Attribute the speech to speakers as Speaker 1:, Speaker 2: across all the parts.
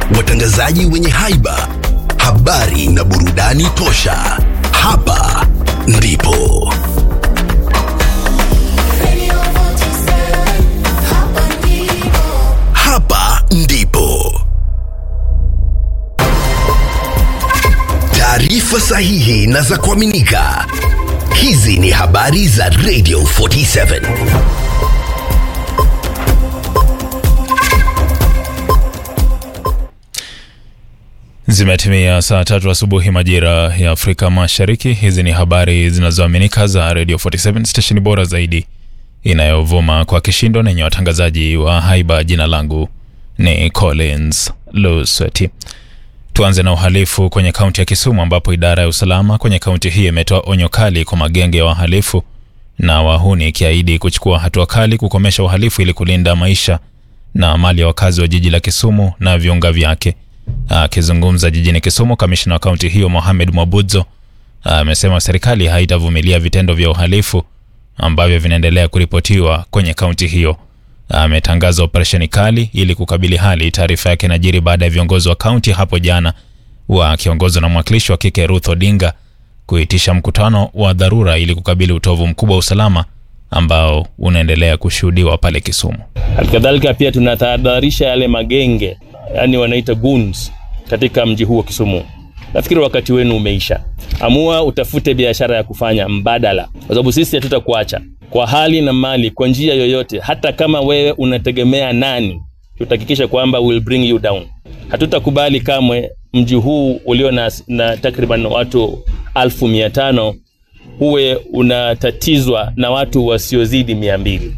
Speaker 1: watangazaji wenye haiba, habari na burudani tosha. Hapa ndipo hapa ndipo taarifa sahihi na za kuaminika. Hizi ni habari za Radio 47.
Speaker 2: Zimetimia saa tatu asubuhi majira ya Afrika Mashariki. Hizi ni habari zinazoaminika za Radio 47 stesheni bora zaidi inayovuma kwa kishindo na yenye watangazaji wa haiba. Jina langu ni Collins Lusweti. Tuanze na uhalifu kwenye kaunti ya Kisumu ambapo idara ya usalama kwenye kaunti hii imetoa onyo kali kwa magenge ya wahalifu na wahuni ikiahidi kuchukua hatua kali kukomesha uhalifu ili kulinda maisha na mali ya wakazi wa jiji la Kisumu na viunga vyake. Akizungumza jijini Kisumu, kamishna wa kaunti hiyo Mohamed Mwabudzo amesema serikali haitavumilia vitendo vya uhalifu ambavyo vinaendelea kuripotiwa kwenye kaunti hiyo. Ametangaza operesheni kali ili kukabili hali. Taarifa yake inajiri baada ya viongozi wa kaunti hapo jana wakiongozwa na mwakilishi wa kike Ruth Odinga kuitisha mkutano wa dharura ili kukabili utovu mkubwa wa usalama ambao unaendelea kushuhudiwa pale Kisumu.
Speaker 3: Halikadhalika pia tunatahadharisha yale magenge, yani wanaita goons katika mji huu wa Kisumu. Nafikiri wakati wenu umeisha. Amua utafute biashara ya kufanya mbadala, kwa sababu sisi hatutakuacha kwa hali na mali, kwa njia yoyote. Hata kama wewe unategemea nani, tutahakikisha kwamba we'll bring you down. Hatutakubali kamwe mji huu ulio na, na takriban watu alfu mia tano huwe unatatizwa na watu wasiozidi mia mbili.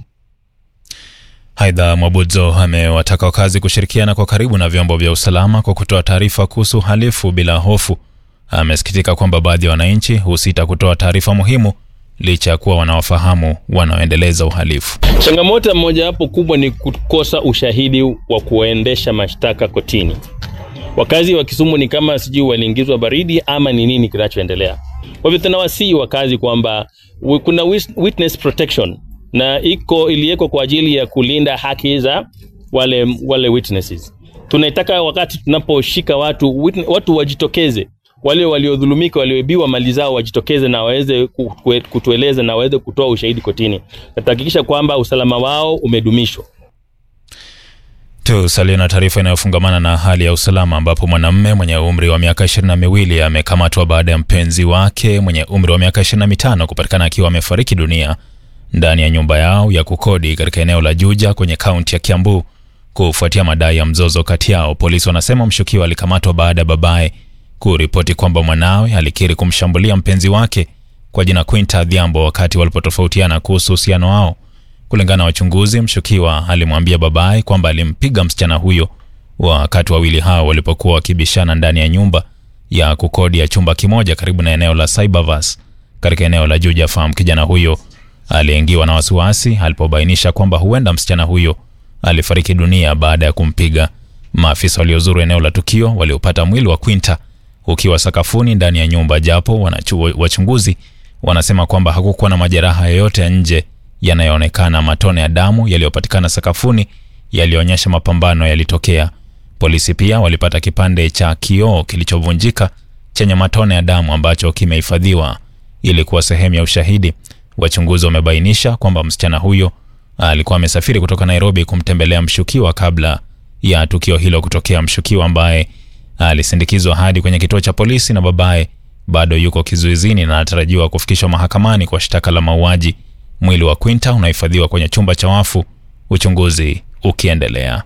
Speaker 2: Aidha, Mwabudzo amewataka wakazi kushirikiana kwa karibu na vyombo vya usalama kwa kutoa taarifa kuhusu uhalifu bila hofu. Amesikitika kwamba baadhi ya wananchi husita kutoa taarifa muhimu licha ya kuwa wanawafahamu wanaoendeleza uhalifu.
Speaker 3: Changamoto mojawapo kubwa ni kukosa ushahidi wa kuendesha mashtaka kotini. Wakazi wa Kisumu ni kama sijui waliingizwa baridi ama ni nini kinachoendelea. Kwa hivyo tunawasihi wakazi kwamba wi- kuna wis- witness protection na iko iliwekwa kwa ajili ya kulinda haki za wale wale witnesses. Tunaitaka wakati tunaposhika watu witne- watu wajitokeze, wale waliodhulumika, walioibiwa mali zao wajitokeze na waweze ku- ku- kutueleza na waweze kutoa ushahidi kotini. Na tutahakikisha kwamba usalama wao umedumishwa.
Speaker 2: Tusalie na taarifa inayofungamana na hali ya usalama ambapo mwanamume mwenye umri wa miaka ishirini na miwili amekamatwa baada ya mpenzi wake mwenye umri wa miaka ishirini na mitano kupatikana akiwa amefariki dunia ndani ya nyumba yao ya kukodi katika eneo la Juja kwenye kaunti ya Kiambu kufuatia madai ya mzozo kati yao. Polisi wanasema mshukiwa alikamatwa baada ya babaye kuripoti kwamba mwanawe alikiri kumshambulia mpenzi wake kwa jina Quinta Adhiambo wakati walipotofautiana kuhusu uhusiano wao. Kulingana na wachunguzi, mshukiwa alimwambia babaye kwamba alimpiga msichana huyo wakati wawili hao walipokuwa wakibishana ndani ya nyumba ya kukodi ya chumba kimoja karibu na eneo la Cybervas katika eneo la Juja Farm. Kijana huyo aliingiwa na wasiwasi alipobainisha kwamba huenda msichana huyo alifariki dunia baada ya kumpiga. Maafisa waliozuru eneo la tukio waliopata mwili wa Quinta ukiwa sakafuni ndani ya nyumba, japo wanachu- wachunguzi wanasema kwamba hakukuwa na majeraha yoyote ya nje yanayoonekana. Matone ya damu yaliyopatikana sakafuni yalionyesha mapambano yalitokea. Polisi pia walipata kipande cha kioo kilichovunjika chenye matone ya damu ambacho kimehifadhiwa ili kuwa sehemu ya ushahidi. Wachunguzi wamebainisha kwamba msichana huyo alikuwa amesafiri kutoka Nairobi kumtembelea mshukiwa kabla ya tukio hilo kutokea. Mshukiwa ambaye alisindikizwa hadi kwenye kituo cha polisi na babaye bado yuko kizuizini na anatarajiwa kufikishwa mahakamani kwa shtaka la mauaji. Mwili wa Quinta unahifadhiwa kwenye chumba cha wafu, uchunguzi ukiendelea.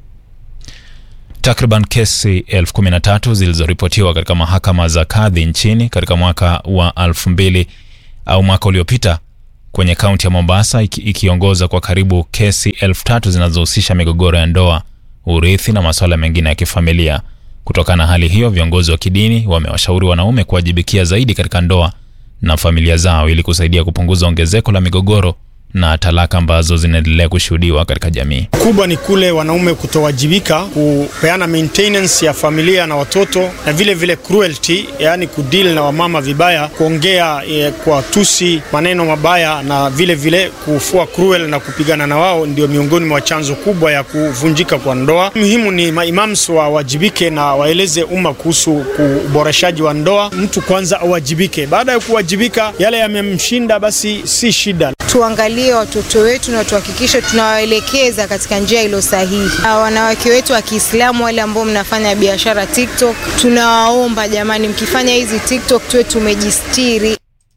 Speaker 2: Takriban kesi elfu kumi na tatu zilizoripotiwa katika mahakama za kadhi nchini katika mwaka wa elfu mbili au mwaka uliopita kwenye kaunti ya Mombasa iki, ikiongoza kwa karibu kesi elfu tatu zinazohusisha migogoro ya ndoa, urithi na masuala mengine ya kifamilia. Kutokana na hali hiyo, viongozi wa kidini wamewashauri wanaume kuwajibikia zaidi katika ndoa na familia zao ili kusaidia kupunguza ongezeko la migogoro na talaka ambazo zinaendelea kushuhudiwa katika jamii.
Speaker 4: kubwa ni kule wanaume kutowajibika kupeana maintenance ya familia na watoto, na vile vile cruelty, yaani kudeal na wamama vibaya, kuongea eh, kwa tusi maneno mabaya, na vile vile kufua cruel na kupigana na wao, ndio miongoni mwa chanzo kubwa ya kuvunjika kwa ndoa. Muhimu ni maimams wawajibike na waeleze umma kuhusu uboreshaji wa ndoa. Mtu kwanza awajibike, baada ya kuwajibika, yale yamemshinda basi si shida.
Speaker 5: tuangalie watoto wetu na tuhakikishe tunawaelekeza katika njia ilo sahihi. Na wanawake wetu wa Kiislamu wale ambao mnafanya biashara TikTok, tunawaomba jamani, mkifanya hizi TikTok tuwe tumejistiri.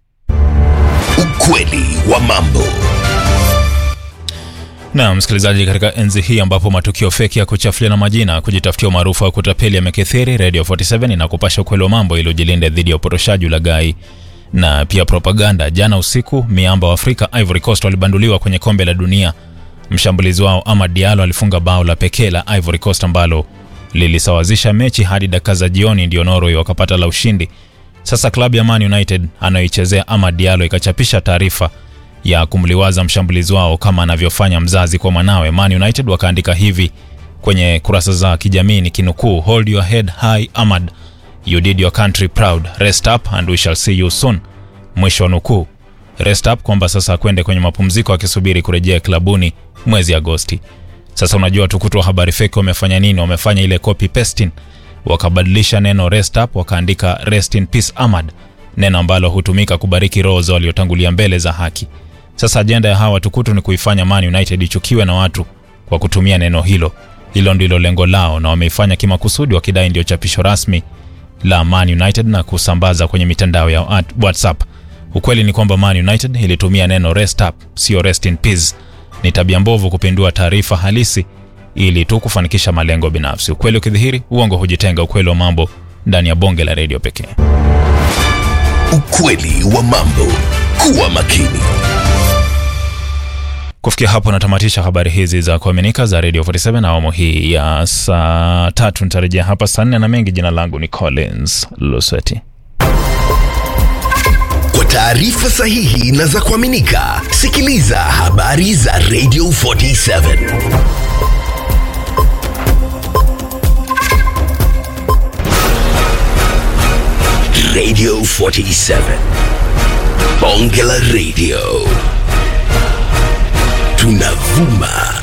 Speaker 1: Ukweli wa mambo.
Speaker 2: Na msikilizaji, katika enzi hii ambapo matukio feki ya kuchafuliana majina, kujitafutia umaarufu wa kutapeli yamekithiri, Radio 47 inakupasha ukweli wa mambo ili ujilinde dhidi ya upotoshaji, ulaghai na pia propaganda. Jana usiku, miamba wa Afrika Ivory Coast walibanduliwa kwenye kombe la dunia. Mshambulizi wao Amad Diallo alifunga bao la pekee la Ivory Coast ambalo lilisawazisha mechi hadi dakika za jioni, ndio Norway wakapata la ushindi. Sasa klabu ya Man United anayoichezea Amad Diallo ikachapisha taarifa ya kumliwaza mshambulizi wao kama anavyofanya mzazi kwa mwanawe. Man United wakaandika hivi kwenye kurasa za kijamii ni kinukuu, hold your head high Ahmad, you did your country proud, rest up and we shall see you soon. Mwisho wa nukuu. Rest up kwamba sasa akwende kwenye mapumziko akisubiri kurejea klabuni mwezi Agosti. Sasa unajua tukutu wa habari feki wamefanya nini? Wamefanya ile copy pasting, wakabadilisha neno rest up wakaandika rest in peace Ahmad, neno ambalo hutumika kubariki roho za waliotangulia mbele za haki. Sasa ajenda ya hawa watukutu ni kuifanya Man United ichukiwe na watu kwa kutumia neno hilo. Hilo ndilo lengo lao, na wameifanya kimakusudi, wakidai ndio chapisho rasmi la Man United na kusambaza kwenye mitandao ya at- WhatsApp. Ukweli ni kwamba Man United ilitumia neno rest up, sio rest in peace. Ni tabia mbovu kupindua taarifa halisi ili tu kufanikisha malengo binafsi. Ukweli ukidhihiri, uongo hujitenga. Ukweli wa mambo ndani ya bonge la redio pekee.
Speaker 1: Ukweli wa mambo. Kuwa makini.
Speaker 2: Kufikia hapo natamatisha habari hizi za kuaminika za Radio 47 awamu hii ya saa tatu. Nitarejea hapa saa nne na mengi. Jina langu ni Collins Lusweti.
Speaker 1: Kwa taarifa sahihi na za kuaminika, sikiliza habari za Radio 47. Radio 47. Bonge la Radio. Tunavuma